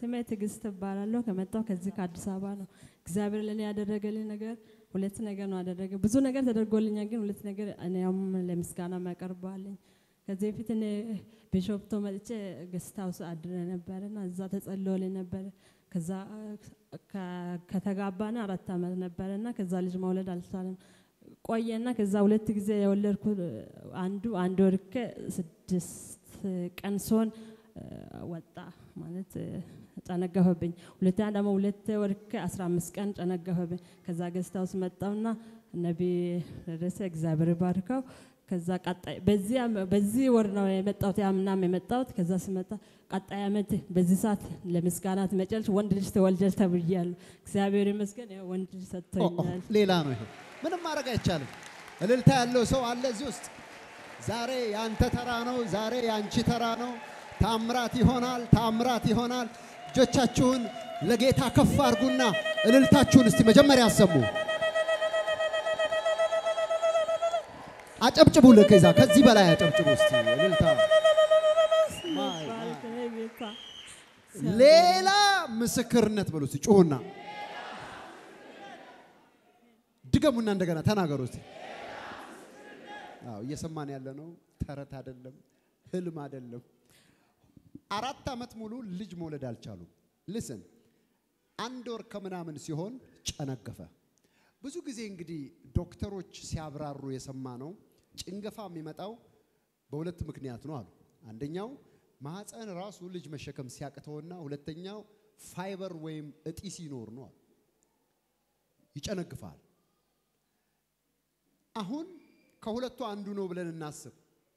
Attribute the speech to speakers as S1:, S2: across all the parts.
S1: ስሜ ትዕግስት እባላለሁ። ከመጣሁ ከዚህ ከአዲስ አበባ ነው። እግዚአብሔር ለእኔ ያደረገልኝ ነገር ሁለት ነገር ነው ያደረገ። ብዙ ነገር ተደርጎልኛል፣ ግን ሁለት ነገር እኔም ለምስጋና ያቀርባለኝ። ከዚህ በፊት እኔ ቢሾፍቶ መጥቼ ገስት ሃውስ አድረ ነበረና እዛ ተጸልዮልኝ ነበረ። ከዛ ከ- ከተጋባን አራት ዓመት ነበረና ከዛ ልጅ መውለድ አልቻለም። ቆየና ከዛ ሁለት ጊዜ የወለድኩ አንዱ አንድ ወር ከስድስት ቀን ሲሆን እ፣ ወጣ ማለት እ፣ ጨነገፈብኝ። ሁለተኛ ደግሞ ሁለት ወር ከአስራ አምስት ቀን ጨነገፈብኝ። ከዛ ገዝታ ውስጥ መጣውና ነቢ ደረሰ እግዚአብሔር ባርከው። ከዛ ቀጣይ በዚህ አመ- በዚህ ወር ነው የመጣሁት ያምናም የመጣሁት። ከዛ ስመጣ ቀጣይ ዓመት በዚህ ሰዓት ለምስጋና ትመጫለሽ፣ ወንድ ልጅ ትወልጃለሽ ተብያለሁ። እግዚአብሔር ይመስገን ያው ወንድ ልጅ
S2: ኦ፣ ኦ፣
S1: ሰጥቶኛል።
S2: ሌላ ነው ይሄ። ምንም ማድረግ አይቻልም። እልልታ ያለው ሰው አለ እዚህ ውስጥ። ዛሬ ያንተ ተራ ነው። ዛሬ ያንቺ ተራ ነው። ታምራት ይሆናል። ታምራት ይሆናል። እጆቻችሁን ለጌታ ከፍ አድርጉና እልልታችሁን እስቲ መጀመሪያ አሰሙ። አጨብጭቡ። ለከዛ ከዚህ በላይ አጨብጭቡ እስቲ እልልታ። ማይ፣ ማይ።
S1: ጌታ
S2: ሌላ ምስክርነት በሉ እስቲ ጩሁና ድገሙና እንደገና ተናገሩ እስቲ። አዎ እየሰማን ያለ ነው። ተረት አይደለም፣ ህልም አይደለም። አራት ዓመት ሙሉ ልጅ መውለድ አልቻሉም። ልስን አንድ ወር ከምናምን ሲሆን ጨነገፈ። ብዙ ጊዜ እንግዲህ ዶክተሮች ሲያብራሩ የሰማ ነው ጭንገፋ የሚመጣው በሁለት ምክንያት ነው አሉ። አንደኛው ማህፀን ራሱ ልጅ መሸከም ሲያቅተውና ሁለተኛው ፋይበር ወይም እጢ ሲኖር ነው አሉ። ይጨነግፋል። አሁን ከሁለቱ አንዱ ነው ብለን እናስብ።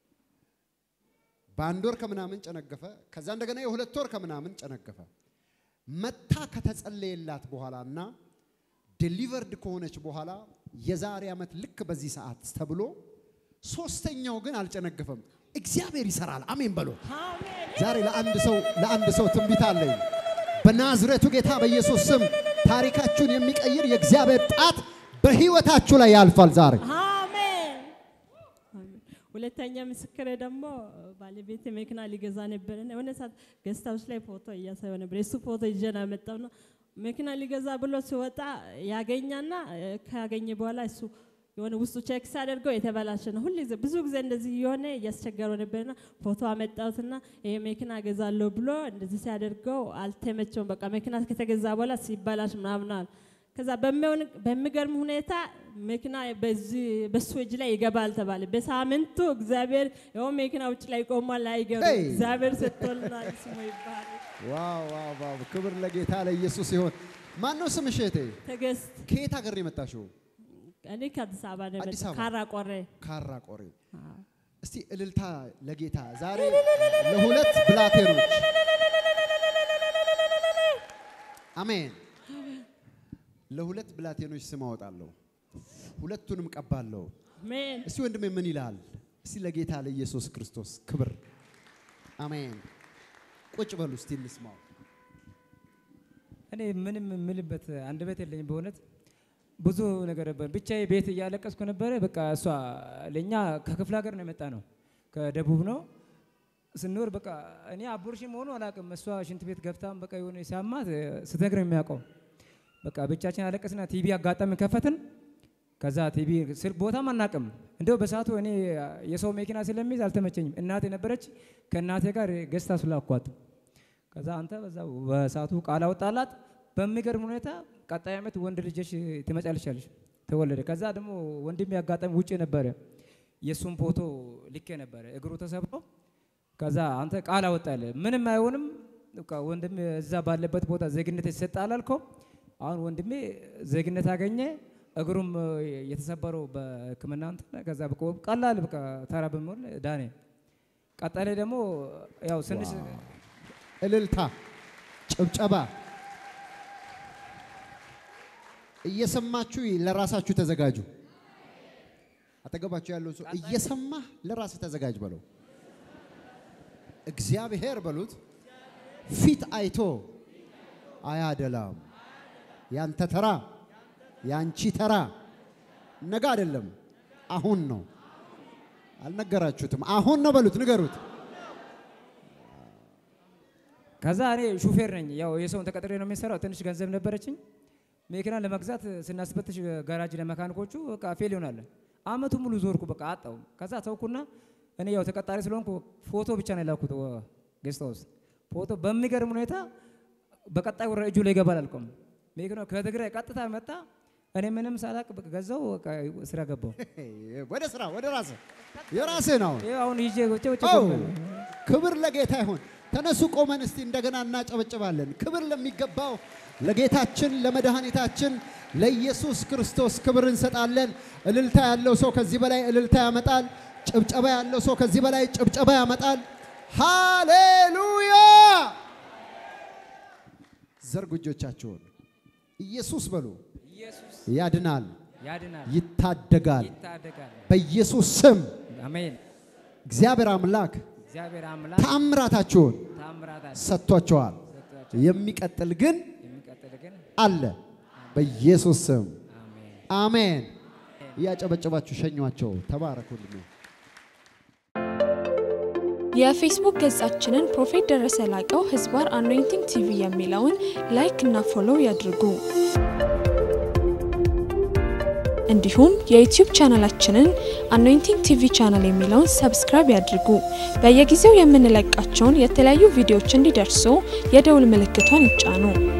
S2: በአንድ ወር ከምናምን ጨነገፈ። ከዛ እንደገና የሁለት ወር ከምናምን ጨነገፈ። መታ ከተጸለየላት በኋላ እና ዴሊቨርድ ከሆነች በኋላ የዛሬ ዓመት ልክ በዚህ ሰዓት ተብሎ ሶስተኛው ግን አልጨነገፈም። እግዚአብሔር ይሰራል። አሜን በሎ። ዛሬ ለአንድ ሰው ለአንድ ሰው ትንቢት አለኝ። በናዝሬቱ ጌታ በኢየሱስ ስም ታሪካችሁን የሚቀይር የእግዚአብሔር ጣት በህይወታችሁ ላይ ያልፋል ዛሬ
S1: አሜን። አሜን። ሁለተኛ ምስክሬ ደግሞ ባለቤት መኪና ሊገዛ ነበር እና የሆነ ሰዓት ገስት ሃውስ ላይ ፎቶ እያሳየው ነበር። የሱ ፎቶ ይዤ ነው ያመጣው ነው መኪና ሊገዛ ብሎ ሲወጣ ያገኛና እ፣ ካገኘ በኋላ እሱ የሆነ ውስጡ ቼክ ሲያደርገው የተበላሸ ነው። ሁሉ ጊዜ ብዙ ጊዜ እንደዚህ የሆነ እያስቸገረው ነበርና ፎቶ አመጣሁትና ይሄ መኪና ገዛለሁ ብሎ እንደዚህ ሲያደርገው አልተመቸውም። በቃ መኪና ከተገዛ በኋላ ሲበላሽ ምናምን አለ። ከዛ በሚሆን በሚገርም ሁኔታ መኪና በዚህ በሱ እጅ ላይ ይገባል ተባለ። በሳምንቱ እግዚአብሔር ይኸው መኪና ውጭ ላይ ቆሟል። አይገርም!
S2: ሄይ!
S1: እግዚአብሔር ሰጥቶልናል። ስሙ ይባላል።
S2: ዋው ዋው ዋው! ክብር ለጌታ ለኢየሱስ ይሆን። ማን ነው ስምሽ እህቴ?
S1: ትዕግስት
S2: ከየት ሀገር ነው የመጣሽው?
S1: እኔ ከአዲስ አበባ ነው
S2: አዲስ
S1: የመጣሁት፣
S2: አበባ?
S1: ካራ ቆሬ።
S2: ካራ ቆሬ። እስቲ እልልታ ለጌታ ዛሬ ለሁለት ብላቴኖች አሜን። ለሁለት ብላቴኖች ስም አወጣለሁ፣ ሁለቱንም ቀባለሁ።
S1: አሜን።
S2: እስቲ ወንድሜ ምን ይላል? እስቲ ለጌታ ለኢየሱስ ክርስቶስ ክብር አሜን። ቁጭ በሉ እስቲ እንስማው።
S3: እኔ ምንም የምልበት አንደበት የለኝም። በእውነት ብዙ ነገር ነበር። ብቻዬ ቤት እያለቀስኩ ነበረ። በቃ እሷ ለእኛ ከክፍለ ሀገር ነው የመጣ ነው፣ ከደቡብ ነው ስንኖር በቃ እኔ አቦርሽን መሆኑ አላውቅም። እሷ ሽንት ቤት ገብታም በቃ የሆነ ሲያማት ስትነግር ነው የሚያውቀው። በቃ ብቻችን አለቀስና ቲቪ አጋጣሚ ከፈትን። ከዛ ቲቪ ስል ቦታም አናውቅም። እንደው በሰዓቱ እኔ የሰው መኪና ስለሚይዝ አልተመቸኝም። እናቴ ነበረች። ከእናቴ ጋር ገዝታ ስላኳት ከዛ አንተ በዛ በሰዓቱ ቃል አወጣላት። በሚገርም ሁኔታ ቀጣይ ዓመት ወንድ ልጅሽ ትመጫለሽ አለሽ ተወለደ። ከዛ ደግሞ ወንድሜ አጋጣሚ ውጭ ነበረ። የእሱን ፎቶ ልኬ ነበረ እግሩ ተሰብሮ። ከዛ አንተ ቃል አወጣለ ምንም አይሆንም በቃ ወንድሜ እዛ ባለበት ቦታ ዜግነት ይሰጣል አልከው። አሁን ወንድሜ ዜግነት አገኘ። እግሩም የተሰበረው በሕክምና እንትን ከዛ በቃ ቀላል በቃ ተራ በሚሆን ዳኔ። ቀጣይ ላይ ደግሞ ያው ስንሽ
S2: እልልታ፣ ጭብጨባ እየሰማችሁ ለራሳችሁ ተዘጋጁ። አጠገባችሁ ያለው ሰው እየሰማህ ለራስህ ተዘጋጅ በለው። እግዚአብሔር በሉት ፊት አይቶ አያደላም። ያንተ ተራ ያንቺ ተራ ነገ አይደለም፣ አሁን ነው። አልነገራችሁትም? አሁን ነው በሉት፣ ንገሩት።
S3: ከዛ እኔ ሹፌር ነኝ። ያው የሰውን ተቀጥሬ ነው የሚሰራው። ትንሽ ገንዘብ ነበረችኝ። መኪና ለመግዛት ስናስፈትሽ ጋራጅ ለመካኒኮቹ በቃ ፌል ይሆናል። አመቱ ሙሉ ዞርኩ፣ በቃ አጣው። ከዛ ተውኩና እኔ ያው ተቀጣሪ ስለሆንኩ ፎቶ ብቻ ነው የላኩት ጌስት ሃውስ ፎቶ። በሚገርም ሁኔታ በቀጣይ ወረ እጁ ላይ ይገባል አልቆም። መኪናው ከትግራይ ቀጥታ መጣ። እኔ ምንም ሳላቅ በቃ ገዛው፣ በቃ ስራ ገባው።
S2: ወደ ስራ ወደ ራስህ የራስህ ነው።
S3: ይኸው አሁን ይዤ ውጭ ውጭ
S2: አዎ ክብር ለጌታ ይሁን። ተነሱ ቆመን እስቲ እንደገና እናጨበጭባለን። ክብር ለሚገባው ለጌታችን ለመድኃኒታችን ለኢየሱስ ክርስቶስ ክብር እንሰጣለን። እልልታ ያለው ሰው ከዚህ በላይ እልልታ ያመጣል። ጭብጨባ ያለው ሰው ከዚህ በላይ ጭብጨባ ያመጣል። ሃሌሉያ! ዘርጉ እጆቻችሁን። ኢየሱስ በሉ።
S3: ኢየሱስ
S2: ያድናል፣
S3: ያድናል፣
S2: ይታደጋል።
S3: ይታደጋል።
S2: በኢየሱስ ስም
S3: አሜን።
S2: እግዚአብሔር አምላክ
S3: እግዚአብሔር አምላክ
S2: ተአምራታችሁን
S3: ታምራታል
S2: ሰጥቷቸዋል።
S3: ሰጥቷቸው
S2: የሚቀጥል ግን
S3: የሚቀጥል ግን
S2: አለ በኢየሱስ ስም
S3: አሜን።
S2: አሜን። እያጨበጨባችሁ ሸኟቸው። ተባረኩልኝ።
S4: የፌስቡክ ገጻችንን ፕሮፌት ደረሰ ላቀው ህዝባር አኖይንቲንግ ቲቪ የሚለውን ላይክ እና ፎሎው ያድርጉ። እንዲሁም የዩቲዩብ ቻናላችንን አኖይንቲንግ ቲቪ ቻናል የሚለውን ሰብስክራይብ ያድርጉ። በየጊዜው የምንለቃቸውን የተለያዩ ቪዲዮዎች እንዲደርሱ የደውል ምልክቷን ይጫኑ።